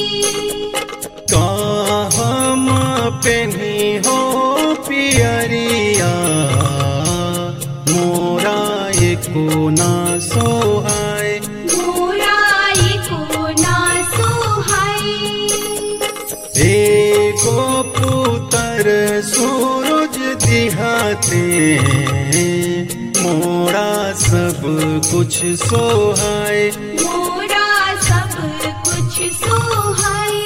का हम पेनी हो पियरिया मोरा एको ना सोहाय मोराई को ना सुहाई एगो पुतर सूरज दिहाते मोरा सब कुछ सोहाय मोरा सब कुछ सुहाई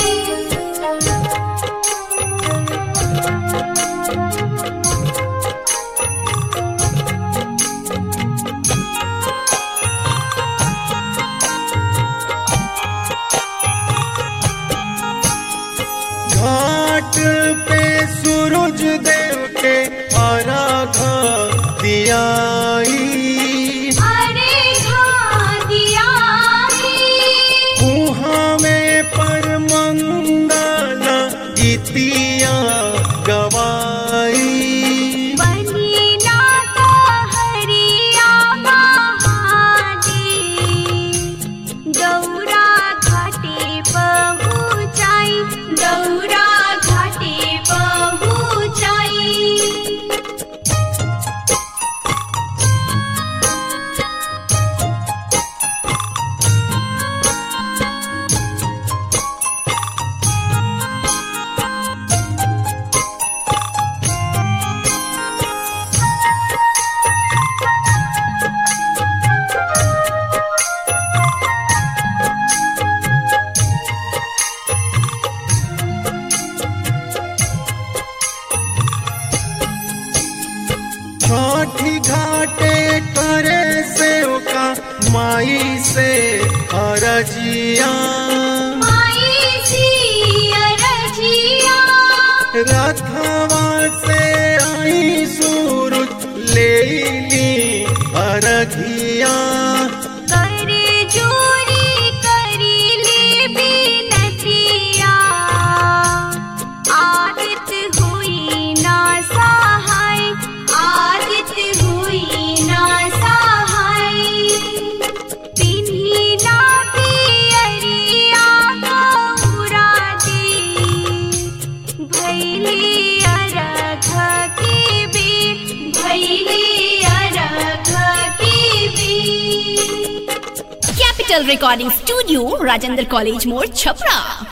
घाट पे सूरज देव के आराघ दियाई अरे घादिया कुहाँ में पर मंगल गीतिया गवाई बनी नाता हरिया महादेव दौरा घाटे पहुँचाई दौरा घाटे पहुँचाई छठी घाटे करे सेवका माई से अरजिया माई जी अरजिया रथवा से आई सूरज ले ली अरघिया करे जोरी करी ले बिनतिया आदित हुई ना सहाय आदित हुई ना सहाय तिन्ही ना पियरिया गौरा दे भैली अरघ की बे भैली अरघ की बे Capital Recording Studio, Rajendra College More, Chapra.